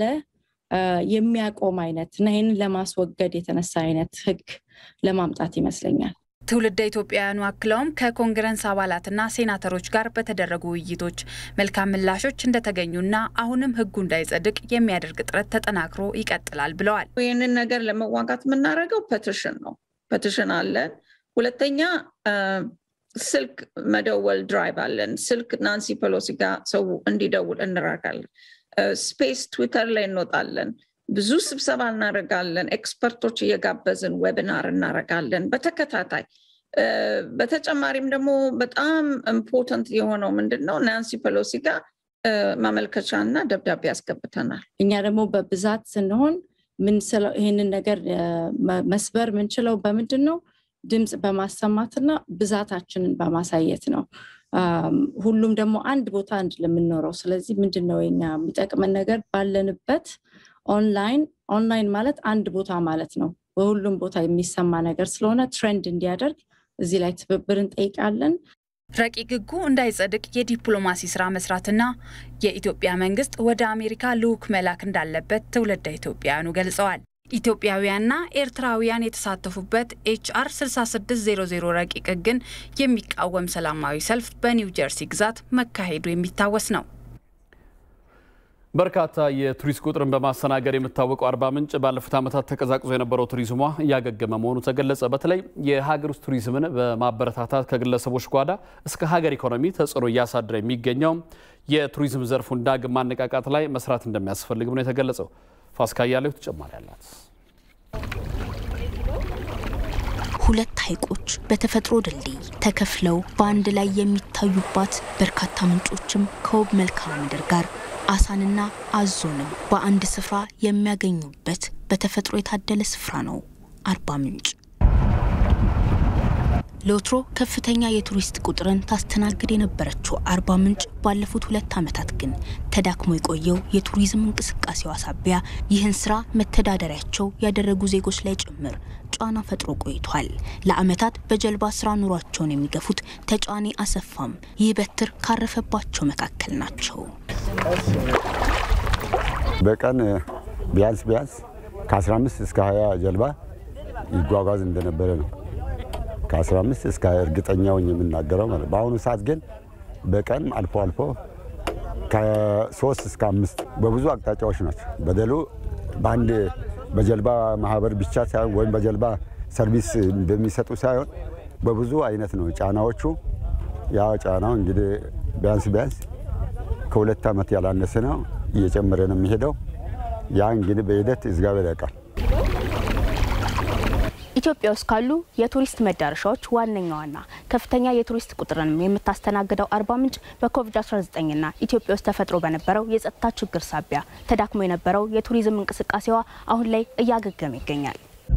የሚያቆም አይነት እና ይህንን ለማስወገድ የተነሳ አይነት ህግ ለማምጣት ይመስለኛል። ትውልደ ኢትዮጵያውያኑ አክለውም ከኮንግረስ አባላትና ሴናተሮች ጋር በተደረጉ ውይይቶች መልካም ምላሾች እንደተገኙና አሁንም ህጉ እንዳይጸድቅ የሚያደርግ ጥረት ተጠናክሮ ይቀጥላል ብለዋል። ይህንን ነገር ለመዋጋት የምናደርገው ፐቲሽን ነው። ፐቲሽን አለን። ሁለተኛ ስልክ መደወል ድራይቭ አለን። ስልክ ናንሲ ፔሎሲ ጋር ሰው እንዲደውል እንራጋለን። ስፔስ ትዊተር ላይ እንወጣለን። ብዙ ስብሰባ እናደርጋለን። ኤክስፐርቶች እየጋበዝን ዌቢናር እናደርጋለን በተከታታይ። በተጨማሪም ደግሞ በጣም ኢምፖርተንት የሆነው ምንድን ነው ናንሲ ፔሎሲ ጋር ማመልከቻ እና ደብዳቤ ያስገብተናል። እኛ ደግሞ በብዛት ስንሆን ይህንን ነገር መስበር ምንችለው በምንድን ነው? ድምፅ በማሰማትና ብዛታችንን በማሳየት ነው። ሁሉም ደግሞ አንድ ቦታ አንድ ለምንኖረው። ስለዚህ ምንድን ነው የኛ የሚጠቅመን ነገር ባለንበት ኦንላይን ኦንላይን ማለት አንድ ቦታ ማለት ነው። በሁሉም ቦታ የሚሰማ ነገር ስለሆነ ትሬንድ እንዲያደርግ እዚህ ላይ ትብብር እንጠይቃለን። ረቂቅ ሕጉ እንዳይጸድቅ የዲፕሎማሲ ስራ መስራትና የኢትዮጵያ መንግስት ወደ አሜሪካ ልዑክ መላክ እንዳለበት ትውልደ ኢትዮጵያውያኑ ገልጸዋል። ኢትዮጵያውያንና ኤርትራውያን የተሳተፉበት ኤችአር 6600 ረቂቅ ሕግን የሚቃወም ሰላማዊ ሰልፍ በኒው ጀርሲ ግዛት መካሄዱ የሚታወስ ነው። በርካታ የቱሪስት ቁጥርን በማስተናገድ የምታወቀው አርባ ምንጭ ባለፉት ዓመታት ተቀዛቅዞ የነበረው ቱሪዝሟ እያገገመ መሆኑ ተገለጸ። በተለይ የሀገር ውስጥ ቱሪዝምን በማበረታታት ከግለሰቦች ጓዳ እስከ ሀገር ኢኮኖሚ ተጽዕኖ እያሳደረ የሚገኘው የቱሪዝም ዘርፉን ዳግም ማነቃቃት ላይ መስራት እንደሚያስፈልግም ነው የተገለጸው። ፋሲካ እያሌው ተጨማሪ አላት። ሁለት ሐይቆች በተፈጥሮ ድልድይ ተከፍለው በአንድ ላይ የሚታዩባት በርካታ ምንጮችም ከውብ መልክዓ ምድር ጋር አሳንና አዞንም በአንድ ስፍራ የሚያገኙበት በተፈጥሮ የታደለ ስፍራ ነው አርባ ምንጭ። ለወትሮ ከፍተኛ የቱሪስት ቁጥርን ታስተናግድ የነበረችው አርባ ምንጭ ባለፉት ሁለት ዓመታት ግን ተዳክሞ የቆየው የቱሪዝም እንቅስቃሴዋ ሳቢያ ይህን ስራ መተዳደሪያቸው ያደረጉ ዜጎች ላይ ጭምር ጫና ፈጥሮ ቆይቷል። ለዓመታት በጀልባ ስራ ኑሯቸውን የሚገፉት ተጫኔ አሰፋም ይህ በትር ካረፈባቸው መካከል ናቸው። በቀን ቢያንስ ቢያንስ ከ15 እስከ 20 ጀልባ ይጓጓዝ እንደነበረ ነው። ከ15 እስከ 20 እርግጠኛውን የምናገረው ማለት። በአሁኑ ሰዓት ግን በቀን አልፎ አልፎ ከሶስት እስከ አምስት በብዙ አቅጣጫዎች ናቸው። በደሉ በአንድ በጀልባ ማህበር ብቻ ሳይሆን ወይም በጀልባ ሰርቪስ በሚሰጡ ሳይሆን በብዙ አይነት ነው ጫናዎቹ። ያ ጫናው እንግዲህ ቢያንስ ቢያንስ ከሁለት ዓመት ያላነሰ ነው፣ እየጨመረ ነው የሚሄደው። ያ እንግዲህ በሂደት እግዚአብሔር ያውቃል። ኢትዮጵያ ውስጥ ካሉ የቱሪስት መዳረሻዎች ዋነኛዋና ከፍተኛ የቱሪስት ቁጥርንም የምታስተናግደው አርባ ምንጭ በኮቪድ-19ና ኢትዮጵያ ውስጥ ተፈጥሮ በነበረው የጸጥታ ችግር ሳቢያ ተዳክሞ የነበረው የቱሪዝም እንቅስቃሴዋ አሁን ላይ እያገገመ ይገኛል።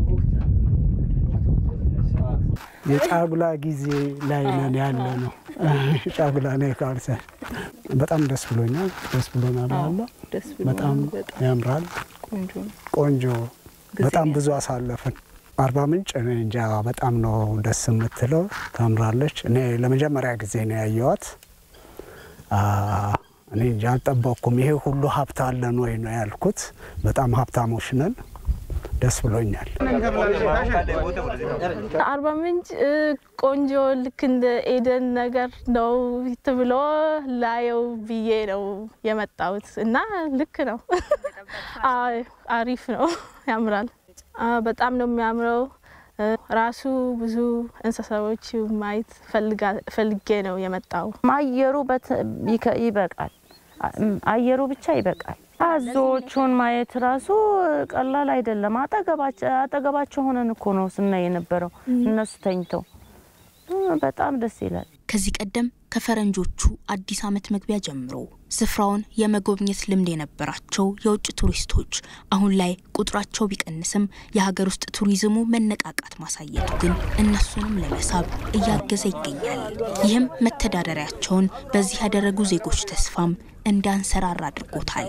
የጫጉላ ጊዜ ላይ ነን ያለ ነው። ጫጉላ ነው ካልሰ በጣም ደስ ብሎኛል። ደስ ብሎናል አለ በጣም ያምራል። ቆንጆ በጣም ብዙ አሳለፍን። አርባ ምንጭ እኔ እንጃ በጣም ነው ደስ የምትለው፣ ታምራለች። እኔ ለመጀመሪያ ጊዜ ነው ያየዋት። እኔ እንጃ አልጠበቅኩም። ይሄ ሁሉ ሀብት አለን ወይ ነው ያልኩት። በጣም ሀብታሞች ነን። ደስ ብሎኛል። አርባ ምንጭ ቆንጆ ልክ እንደ ኤደን ነገር ነው ብሎ ላየው ብዬ ነው የመጣሁት እና ልክ ነው። አሪፍ ነው፣ ያምራል። በጣም ነው የሚያምረው። ራሱ ብዙ እንስሳዎች ማየት ፈልጌ ነው የመጣው። አየሩ ይበቃል። አየሩ ብቻ ይበቃል። አዞዎቹን ማየት ራሱ ቀላል አይደለም። አጠገባቸው ሆነን እኮ ነው ስናይ የነበረው እነሱ ተኝተው፣ በጣም ደስ ይላል። ከዚህ ቀደም ከፈረንጆቹ አዲስ ዓመት መግቢያ ጀምሮ ስፍራውን የመጎብኘት ልምድ የነበራቸው የውጭ ቱሪስቶች አሁን ላይ ቁጥራቸው ቢቀንስም የሀገር ውስጥ ቱሪዝሙ መነቃቃት ማሳየቱ ግን እነሱንም ለመሳብ እያገዘ ይገኛል። ይህም መተዳደሪያቸውን በዚህ ያደረጉ ዜጎች ተስፋም እንዳንሰራራ አድርጎታል።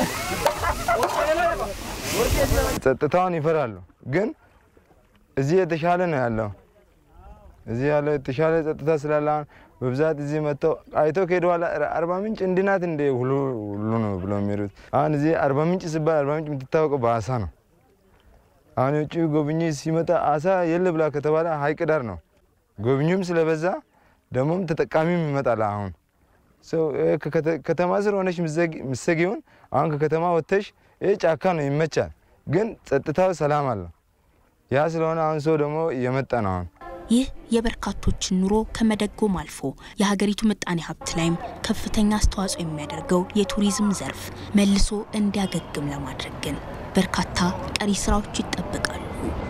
ጸጥታውን ይፈራሉ፣ ግን እዚህ የተሻለ ነው ያለው። እዚህ ያለው የተሻለ ጸጥታ ስላለ በብዛት እዚህ መጥተው አይተው ከሄዱ በኋላ አርባ ምንጭ እንድናት እንደ ሁሉ ሁሉ ነው ብለው የሚሄዱት። አሁን እዚህ አርባ ምንጭ ሲባል አርባ ምንጭ የምትታወቀው በአሳ ነው። አሁን የውጭ ጎብኚ ሲመጣ አሳ የለ ብላ ከተባለ ሀይቅ ዳር ነው። ጎብኚውም ስለበዛ ደግሞም ተጠቃሚም ይመጣል። አሁን ከተማ ስር ሆነሽ ምሰጊውን አሁን ከከተማ ወጥተሽ ይህ ጫካ ነው ይመቻል፣ ግን ጸጥታው ሰላም አለው። ያ ስለሆነ አሁን ሰው ደግሞ እየመጣ ነው አሁን ይህ የበርካቶችን ኑሮ ከመደጎም አልፎ የሀገሪቱ ምጣኔ ሀብት ላይም ከፍተኛ አስተዋጽኦ የሚያደርገው የቱሪዝም ዘርፍ መልሶ እንዲያገግም ለማድረግ ግን በርካታ ቀሪ ስራዎች ይጠበቃሉ።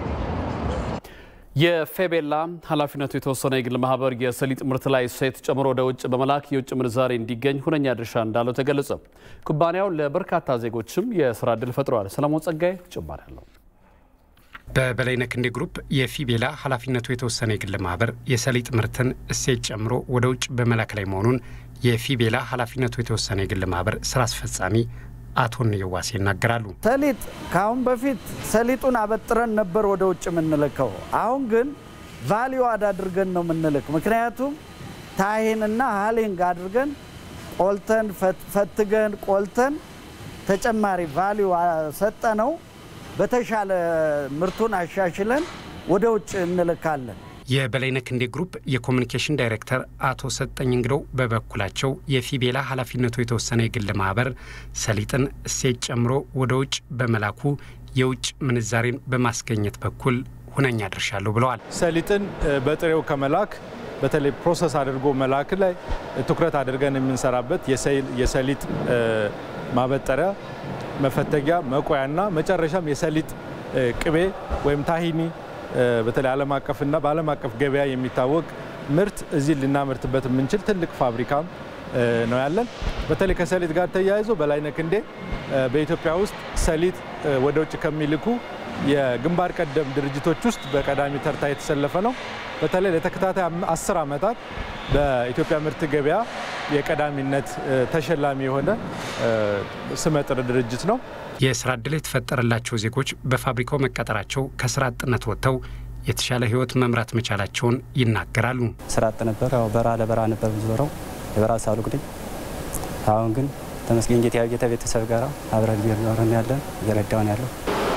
የፌቤላ ኃላፊነቱ የተወሰነ የግል ማህበር የሰሊጥ ምርት ላይ እሴት ጨምሮ ወደ ውጭ በመላክ የውጭ ምንዛሬ እንዲገኝ ሁነኛ ድርሻ እንዳለው ተገለጸ። ኩባንያው ለበርካታ ዜጎችም የስራ እድል ፈጥሯል። ሰለሞን ጸጋይ ጭማሪ አለው። በበላይነህ ክንዴ ግሩፕ የፊቤላ ኃላፊነቱ የተወሰነ የግል ማህበር የሰሊጥ ምርትን እሴት ጨምሮ ወደ ውጭ በመላክ ላይ መሆኑን የፊቤላ ኃላፊነቱ የተወሰነ የግል ማህበር ስራ አስፈጻሚ አቶ ንየዋሴ ይናገራሉ። ሰሊጥ ከአሁን በፊት ሰሊጡን አበጥረን ነበር ወደ ውጭ የምንልከው። አሁን ግን ቫሊዩ አድ አድርገን ነው የምንልክ። ምክንያቱም ታሂንና ሀሊንግ አድርገን ቆልተን ፈትገን ቆልተን ተጨማሪ ቫሊዩ ሰጠ ነው በተሻለ ምርቱን አሻሽለን ወደ ውጭ እንልካለን። የበላይነህ ክንዴ ግሩፕ የኮሚኒኬሽን ዳይሬክተር አቶ ሰጠኝ እንግደው በበኩላቸው የፊቤላ ኃላፊነቱ የተወሰነ የግል ማህበር ሰሊጥን እሴት ጨምሮ ወደ ውጭ በመላኩ የውጭ ምንዛሬን በማስገኘት በኩል ሁነኛ ድርሻ አለው ብለዋል። ሰሊጥን በጥሬው ከመላክ በተለይ ፕሮሰስ አድርጎ መላክ ላይ ትኩረት አድርገን የምንሰራበት የሰሊጥ ማበጠሪያ መፈተጊያ መቆያና መጨረሻም የሰሊጥ ቅቤ ወይም ታሂኒ በተለይ ዓለም አቀፍና በዓለም አቀፍ ገበያ የሚታወቅ ምርት እዚህ ልናመርትበት የምንችል ትልቅ ፋብሪካም ነው ያለን። በተለይ ከሰሊጥ ጋር ተያይዞ በላይነህ ክንዴ በኢትዮጵያ ውስጥ ሰሊጥ ወደ ውጭ ከሚልኩ የግንባር ቀደም ድርጅቶች ውስጥ በቀዳሚ ተርታ የተሰለፈ ነው። በተለይ ለተከታታይ አስር ዓመታት በኢትዮጵያ ምርት ገበያ የቀዳሚነት ተሸላሚ የሆነ ስመጥር ድርጅት ነው። የስራ ዕድል የተፈጠረላቸው ዜጎች በፋብሪካው መቀጠራቸው ከስራ አጥነት ወጥተው የተሻለ ህይወት መምራት መቻላቸውን ይናገራሉ። ስራ አጥ ነበር። ያው በረሃ ለበረሃ ነበር ብዙረው የበረሃ ሳሉቅ ነኝ። አሁን ግን ተመስገን ጌታ ጌታ ቤተሰብ ጋር አብረን እየኖርን ያለን እየረዳውን ያለው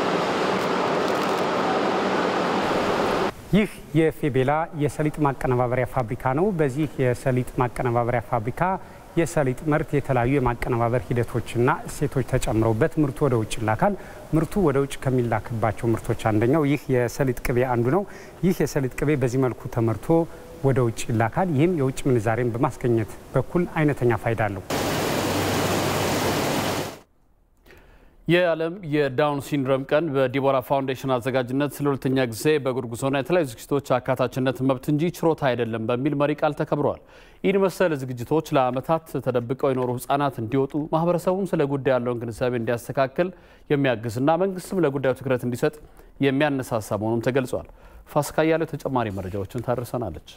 ይህ የፌቤላ የሰሊጥ ማቀነባበሪያ ፋብሪካ ነው። በዚህ የሰሊጥ ማቀነባበሪያ ፋብሪካ የሰሊጥ ምርት የተለያዩ የማቀነባበር ሂደቶችና እሴቶች ተጨምረውበት ምርቱ ወደ ውጭ ይላካል። ምርቱ ወደ ውጭ ከሚላክባቸው ምርቶች አንደኛው ይህ የሰሊጥ ቅቤ አንዱ ነው። ይህ የሰሊጥ ቅቤ በዚህ መልኩ ተመርቶ ወደ ውጭ ይላካል። ይህም የውጭ ምንዛሬን በማስገኘት በኩል አይነተኛ ፋይዳ አለው። የዓለም የዳውን ሲንድሮም ቀን በዲቦራ ፋውንዴሽን አዘጋጅነት ለሁለተኛ ጊዜ በእግር ጉዞና የተለያዩ ዝግጅቶች አካታችነት መብት እንጂ ችሮታ አይደለም በሚል መሪ ቃል ተከብረዋል። ይህን መሰል ዝግጅቶች ለዓመታት ተደብቀው የኖሩ ሕጻናት እንዲወጡ ማህበረሰቡም ስለ ጉዳይ ያለውን ግንዛቤ እንዲያስተካክል የሚያግዝና መንግስትም ለጉዳዩ ትኩረት እንዲሰጥ የሚያነሳሳ መሆኑም ተገልጿል። ፋሲካ እያለው ተጨማሪ መረጃዎችን ታደርሰናለች።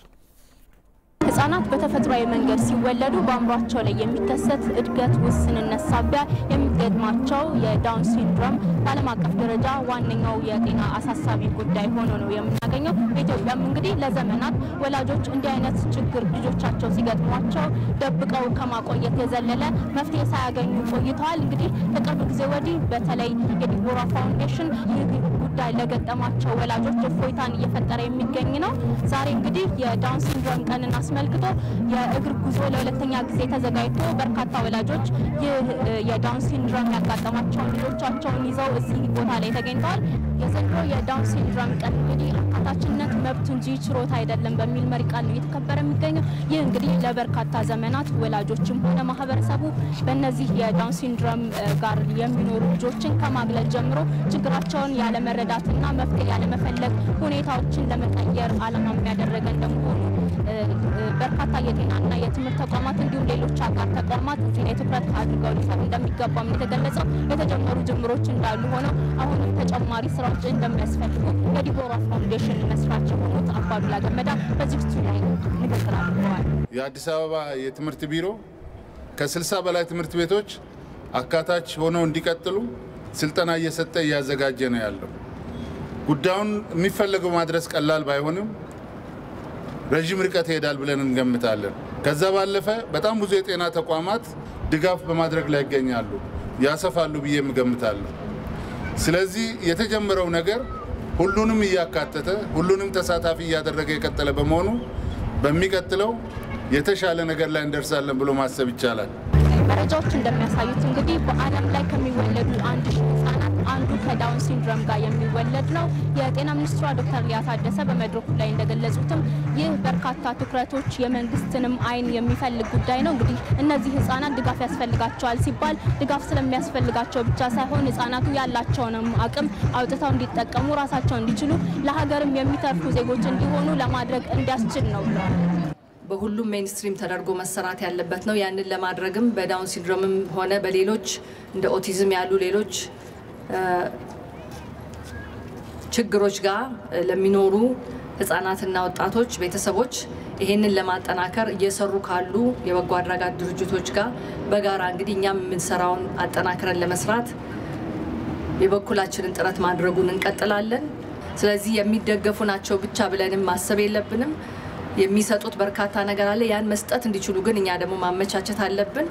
ህጻናት በተፈጥሯዊ መንገድ ሲወለዱ በአእምሯቸው ላይ የሚከሰት እድገት ውስንነት ሳቢያ የሚገጥማቸው የዳውን ሲንድሮም በዓለም አቀፍ ደረጃ ዋነኛው የጤና አሳሳቢ ጉዳይ ሆኖ ነው የምናገኘው። በኢትዮጵያም እንግዲህ ለዘመናት ወላጆች እንዲህ አይነት ችግር ልጆቻቸው ሲገጥሟቸው ደብቀው ከማቆየት የዘለለ መፍትሄ ሳያገኙ ቆይተዋል። እንግዲህ ከቅርብ ጊዜ ወዲህ በተለይ የዲቦራ ፋውንዴሽን ይህ ጉዳይ ለገጠማቸው ወላጆች እፎይታን እየፈጠረ የሚገኝ ነው። ዛሬ እንግዲህ የዳውን ሲንድሮም ቀንን አስመልክቶ የእግር ጉዞ ለሁለተኛ ጊዜ ተዘጋጅቶ በርካታ ወላጆች ይህ የዳውን ሲንድሮም ያጋጠማቸውን ልጆቻቸውን ይዘው እዚህ ቦታ ላይ ተገኝተዋል። የዘንድሮ የዳውን ሲንድሮም ቀን እንግዲህ አካታችነት መብት እንጂ ችሮታ አይደለም በሚል መሪ ቃል ነው እየተከበረ የሚገኘው። ይህ እንግዲህ ለበርካታ ዘመናት ወላጆችም ሆነ ማህበረሰቡ በእነዚህ የዳውን ሲንድሮም ጋር የሚኖሩ ልጆችን ከማግለል ጀምሮ ችግራቸውን ያለመረዳትና መፍትሄ ያለመፈለግ ሁኔታዎችን ለመቀየር ዓላማ የሚያደረገ እንደመሆኑ በርካታ የጤናና የትምህርት ተቋማት እንዲሁም ሌሎች አጋር ተቋማት እዚህ ላይ ትኩረት አድርገው ሊሰሩ እንደሚገባም የተገለጸው የተጀመሩ ጅምሮች እንዳሉ ሆነው አሁንም ተጨማሪ ስራዎች እንደሚያስፈልጉ የዲቦራ ፋውንዴሽን መስራች የሆኑት አባዱላ ገመዳ በዝግጅቱ ላይ ንግግር አድርገዋል። የአዲስ አበባ የትምህርት ቢሮ ከ60 በላይ ትምህርት ቤቶች አካታች ሆነው እንዲቀጥሉ ስልጠና እየሰጠ እያዘጋጀ ነው ያለው። ጉዳዩን የሚፈለገው ማድረስ ቀላል ባይሆንም ረዥም ርቀት ይሄዳል ብለን እንገምታለን። ከዛ ባለፈ በጣም ብዙ የጤና ተቋማት ድጋፍ በማድረግ ላይ ይገኛሉ፣ ያሰፋሉ ብዬ እገምታለሁ። ስለዚህ የተጀመረው ነገር ሁሉንም እያካተተ ሁሉንም ተሳታፊ እያደረገ የቀጠለ በመሆኑ በሚቀጥለው የተሻለ ነገር ላይ እንደርሳለን ብሎ ማሰብ ይቻላል። መረጃዎች እንደሚያሳዩት እንግዲህ በዓለም ላይ ከሚወለዱ አንድ ሺህ ህጻናት አንዱ ከዳውን ሲንድሮም ጋር የሚወለድ ነው። የጤና ሚኒስትሯ ዶክተር ሊያ ታደሰ በመድረኩ ላይ እንደገለጹትም ይህ በርካታ ትኩረቶች የመንግስትንም አይን የሚፈልግ ጉዳይ ነው። እንግዲህ እነዚህ ህጻናት ድጋፍ ያስፈልጋቸዋል ሲባል ድጋፍ ስለሚያስፈልጋቸው ብቻ ሳይሆን ህጻናቱ ያላቸውንም አቅም አውጥተው እንዲጠቀሙ ራሳቸው እንዲችሉ ለሀገርም የሚተርፉ ዜጎች እንዲሆኑ ለማድረግ እንዲያስችል ነው ብለዋል። በሁሉም ሜንስትሪም ተደርጎ መሰራት ያለበት ነው። ያንን ለማድረግም በዳውን ሲንድሮምም ሆነ በሌሎች እንደ ኦቲዝም ያሉ ሌሎች ችግሮች ጋር ለሚኖሩ ህጻናትና ወጣቶች ቤተሰቦች ይሄንን ለማጠናከር እየሰሩ ካሉ የበጎ አድራጎት ድርጅቶች ጋር በጋራ እንግዲህ እኛም የምንሰራውን አጠናክረን ለመስራት የበኩላችንን ጥረት ማድረጉን እንቀጥላለን። ስለዚህ የሚደገፉ ናቸው ብቻ ብለንም ማሰብ የለብንም። የሚሰጡት በርካታ ነገር አለ። ያን መስጠት እንዲችሉ ግን እኛ ደግሞ ማመቻቸት አለብን።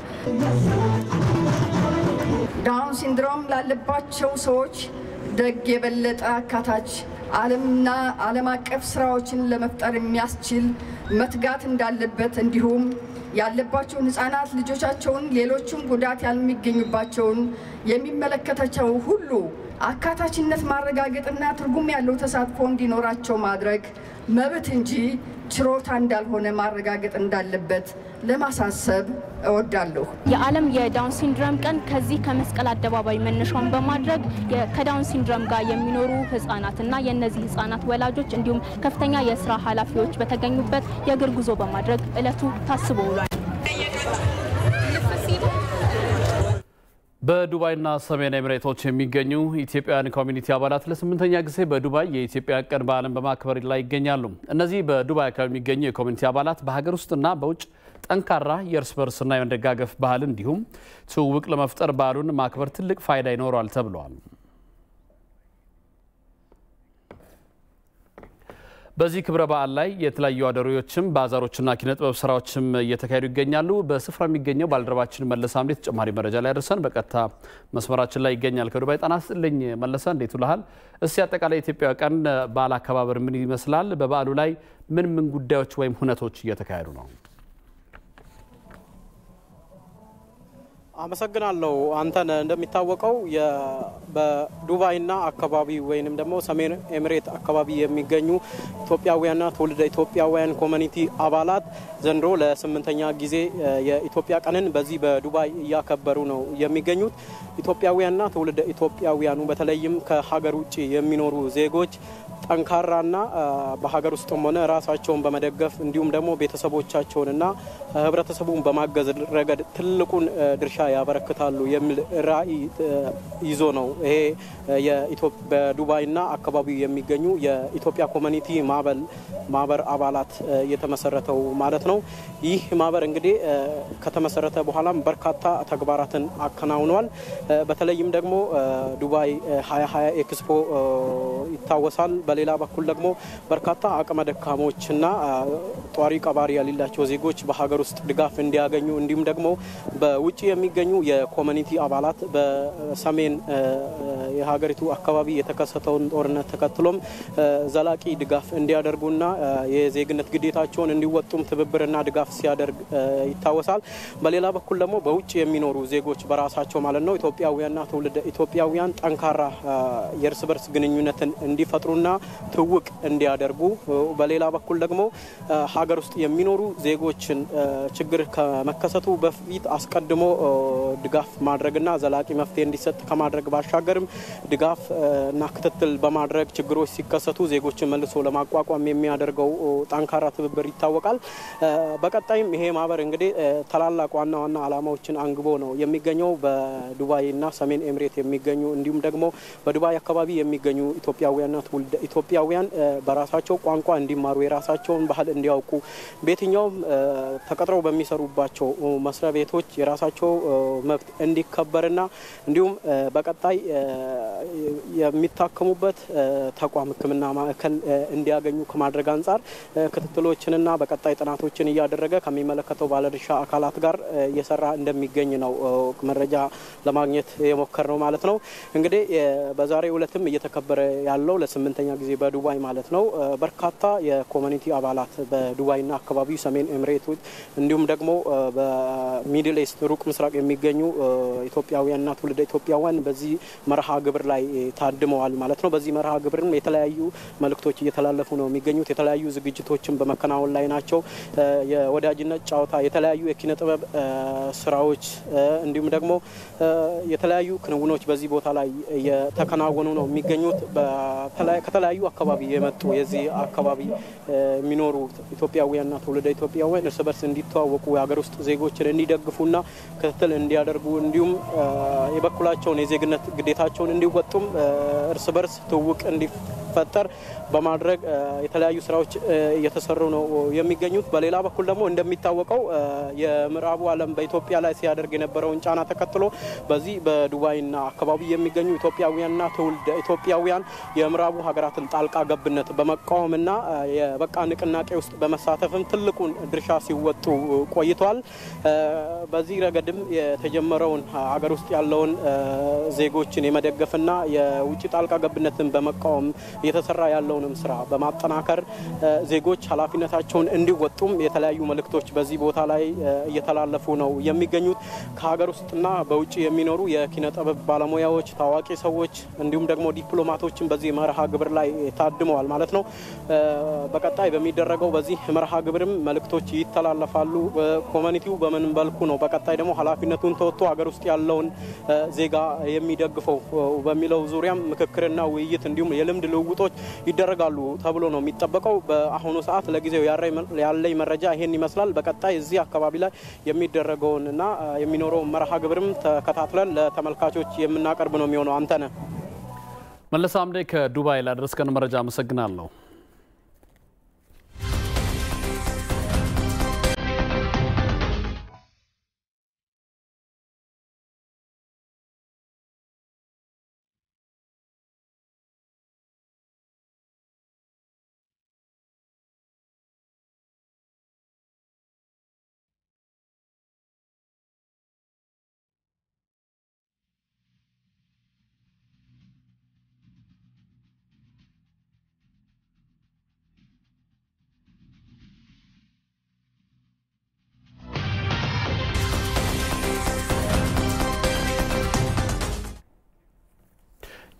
ዳውን ሲንድሮም ላለባቸው ሰዎች ደግ የበለጠ አካታች ዓለምና ዓለም አቀፍ ስራዎችን ለመፍጠር የሚያስችል መትጋት እንዳለበት እንዲሁም ያለባቸውን ህጻናት ልጆቻቸውን ሌሎችም ጉዳት ያልሚገኙባቸውን የሚመለከታቸው ሁሉ አካታችነት ማረጋገጥና ትርጉም ያለው ተሳትፎ እንዲኖራቸው ማድረግ መብት እንጂ ችሮታ እንዳልሆነ ማረጋገጥ እንዳለበት ለማሳሰብ እወዳለሁ። የዓለም የዳውን ሲንድሮም ቀን ከዚህ ከመስቀል አደባባይ መነሻውን በማድረግ ከዳውን ሲንድሮም ጋር የሚኖሩ ህጻናትና የእነዚህ ህጻናት ወላጆች እንዲሁም ከፍተኛ የስራ ኃላፊዎች በተገኙበት የእግር ጉዞ በማድረግ እለቱ ታስቦ ውሏል። በዱባይና ሰሜን ኤሚሬቶች የሚገኙ ኢትዮጵያውያን ኮሚኒቲ አባላት ለስምንተኛ ጊዜ በዱባይ የኢትዮጵያ ቀን በዓልን በማክበር ላይ ይገኛሉ። እነዚህ በዱባይ አካባቢ የሚገኙ የኮሚኒቲ አባላት በሀገር ውስጥና በውጭ ጠንካራ የእርስ በርስና የመደጋገፍ ባህል እንዲሁም ትውውቅ ለመፍጠር በዓሉን ማክበር ትልቅ ፋይዳ ይኖረዋል ተብለዋል። በዚህ ክብረ በዓል ላይ የተለያዩ አውደሪዎችም ባዛሮችና ኪነ ጥበብ ስራዎችም እየተካሄዱ ይገኛሉ። በስፍራ የሚገኘው ባልደረባችን መለሰ አምዴ ተጨማሪ መረጃ ላይ ያደርሰን በቀጥታ መስመራችን ላይ ይገኛል። ከዱባይ ጤና ይስጥልኝ መለሰ፣ እንዴት ውለሃል? እስቲ አጠቃላይ የኢትዮጵያ ቀን በዓል አከባበር ምን ይመስላል? በበዓሉ ላይ ምን ምን ጉዳዮች ወይም ሁነቶች እየተካሄዱ ነው? አመሰግናለሁ። አንተን እንደሚታወቀው በዱባይና አካባቢ ወይንም ደግሞ ሰሜን ኤምሬት አካባቢ የሚገኙ ኢትዮጵያውያንና ትውልደ ኢትዮጵያውያን ኮሚኒቲ አባላት ዘንድሮ ለስምንተኛ ጊዜ የኢትዮጵያ ቀንን በዚህ በዱባይ እያከበሩ ነው የሚገኙት። ኢትዮጵያውያንና ትውልደ ኢትዮጵያውያኑ በተለይም ከሀገር ውጭ የሚኖሩ ዜጎች ጠንካራና በሀገር ውስጥም ሆነ ራሳቸውን በመደገፍ እንዲሁም ደግሞ ቤተሰቦቻቸውንና ህብረተሰቡን በማገዝ ረገድ ትልቁን ድርሻ ያበረክታሉ የሚል ራዕይ ይዞ ነው ይሄ በዱባይና አካባቢው የሚገኙ የኢትዮጵያ ኮሚኒቲ ማህበር አባላት የተመሰረተው ማለት ነው። ይህ ማህበር እንግዲህ ከተመሰረተ በኋላም በርካታ ተግባራትን አከናውኗል። በተለይም ደግሞ ዱባይ 2020 ኤክስፖ ይታወሳል። በሌላ በኩል ደግሞ በርካታ አቅመ ደካሞችና ጧሪ ቀባሪ የሌላቸው ዜጎች በሀገር ውስጥ ድጋፍ እንዲያገኙ እንዲሁም ደግሞ በውጭ የሚገኙ የኮሚኒቲ አባላት በሰሜን የሀገሪቱ አካባቢ የተከሰተውን ጦርነት ተከትሎም ዘላቂ ድጋፍ እንዲያደርጉና የዜግነት ግዴታቸውን እንዲወጡም ትብብርና ድጋፍ ሲያደርግ ይታወሳል። በሌላ በኩል ደግሞ በውጭ የሚኖሩ ዜጎች በራሳቸው ማለት ነው ኢትዮጵያውያንና ትውልደ ኢትዮጵያውያን ጠንካራ የእርስ በርስ ግንኙነትን እንዲፈጥሩና ትውቅ እንዲያደርጉ፣ በሌላ በኩል ደግሞ ሀገር ውስጥ የሚኖሩ ዜጎችን ችግር ከመከሰቱ በፊት አስቀድሞ ድጋፍ ማድረግና ዘላቂ መፍትሄ እንዲሰጥ ከማድረግ ባሻገርም ድጋፍ እና ክትትል በማድረግ ችግሮች ሲከሰቱ ዜጎችን መልሶ ለማቋቋም የሚያደርገው ጠንካራ ትብብር ይታወቃል። በቀጣይም ይሄ ማህበር እንግዲህ ታላላቅ ዋና ዋና ዓላማዎችን አንግቦ ነው የሚገኘው። በዱባይና ሰሜን ኤምሬት የሚገኙ እንዲሁም ደግሞ በዱባይ አካባቢ የሚገኙ ኢትዮጵያውያንና ትውልደ ኢትዮጵያውያን በራሳቸው ቋንቋ እንዲማሩ የራሳቸውን ባህል እንዲያውቁ በየትኛውም ተቀጥረው በሚሰሩባቸው መስሪያ ቤቶች የራሳቸው መብት እንዲከበርና እንዲሁም በቀጣይ የሚታከሙበት ተቋም ሕክምና ማዕከል እንዲያገኙ ከማድረግ አንጻር ክትትሎችንና በቀጣይ ጥናቶችን እያደረገ ከሚመለከተው ባለድርሻ አካላት ጋር እየሰራ እንደሚገኝ ነው መረጃ ለማግኘት የሞከር ነው ማለት ነው። እንግዲህ በዛሬው ዕለትም እየተከበረ ያለው ለስምንተኛ ጊዜ በዱባይ ማለት ነው በርካታ የኮሚኒቲ አባላት በዱባይና አካባቢው ሰሜን ኤምሬቶች እንዲሁም ደግሞ በሚድል ኢስት ሩቅ ምስራቅ የሚገኙ ኢትዮጵያውያንና ትውልደ ኢትዮጵያውያን በዚህ መርሃ ግብር ላይ ታድመዋል ማለት ነው። በዚህ መርሃ ግብርም የተለያዩ መልእክቶች እየተላለፉ ነው የሚገኙት። የተለያዩ ዝግጅቶችን በመከናወን ላይ ናቸው። የወዳጅነት ጨዋታ፣ የተለያዩ የኪነ ጥበብ ስራዎች እንዲሁም ደግሞ የተለያዩ ክንውኖች በዚህ ቦታ ላይ እየተከናወኑ ነው የሚገኙት። ከተለያዩ አካባቢ የመጡ የዚህ አካባቢ የሚኖሩ ኢትዮጵያውያንና ትውልደ ኢትዮጵያውያን እርስ በርስ እንዲተዋወቁ የሀገር ውስጥ ዜጎችን እንዲደግፉና ክትትል እንዲያደርጉ እንዲሁም የበኩላቸውን የዜግነት ግዴታቸውን እንዲወጡም እርስ በርስ ትውውቅ እንዲፈጠር በማድረግ የተለያዩ ስራዎች እየተሰሩ ነው የሚገኙት። በሌላ በኩል ደግሞ እንደሚታወቀው የምዕራቡ ዓለም በኢትዮጵያ ላይ ሲያደርግ የነበረውን ጫና ተከትሎ በዚህ በዱባይና አካባቢ የሚገኙ ኢትዮጵያውያንና ትውልደ ኢትዮጵያውያን የምዕራቡ ሀገራትን ጣልቃ ገብነት በመቃወምና የበቃ ንቅናቄ ውስጥ በመሳተፍም ትልቁን ድርሻ ሲወጡ ቆይተዋል። በዚህ ረገድም የተጀመረውን ሀገር ውስጥ ያለውን ዜጎችን የመደገፍና የውጭ ጣልቃ ገብነትን በመቃወም እየተሰራ ያለውንም ስራ በማጠናከር ዜጎች ኃላፊነታቸውን እንዲወጡም የተለያዩ መልእክቶች በዚህ ቦታ ላይ እየተላለፉ ነው የሚገኙት። ከሀገር ውስጥና በውጭ የሚኖሩ የኪነ ጥበብ ባለሙያዎች፣ ታዋቂ ሰዎች እንዲሁም ደግሞ ዲፕሎማቶችን በዚህ መርሃ ግብር ላይ ታድመዋል ማለት ነው። በቀጣይ በሚደረገው በዚህ መርሃ ግብርም መልእክቶች ይተላለፋሉ። ኮሚኒቲው በምን መልኩ ነው በቀጣይ ደግሞ ኃላፊነቱን ተወጥቶ ሀገር ውስጥ ያለውን ዜጋ የሚደግፈው በሚለው ዙሪያም ምክክርና ውይይት እንዲሁም የልምድ ልውውጦች ይደረጋሉ ተብሎ ነው የሚጠበቀው። በአሁኑ ሰዓት ለጊዜው ያለኝ መረጃ ይሄን ይመስላል። በቀጣይ እዚህ አካባቢ ላይ የሚደረገውን እና የሚኖረውን መርሃ ግብርም ተከታትለን ለተመልካቾች የምናቀርብ ነው የሚሆነው። አንተነህ መለስ አምዴ ከዱባይ ላደረስከን መረጃ አመሰግናለሁ።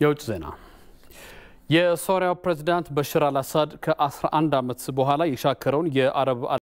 የውጭ ዜና የሶሪያው ፕሬዝዳንት በሽር አልአሳድ ከ11 ዓመት በኋላ የሻከረውን የአረብ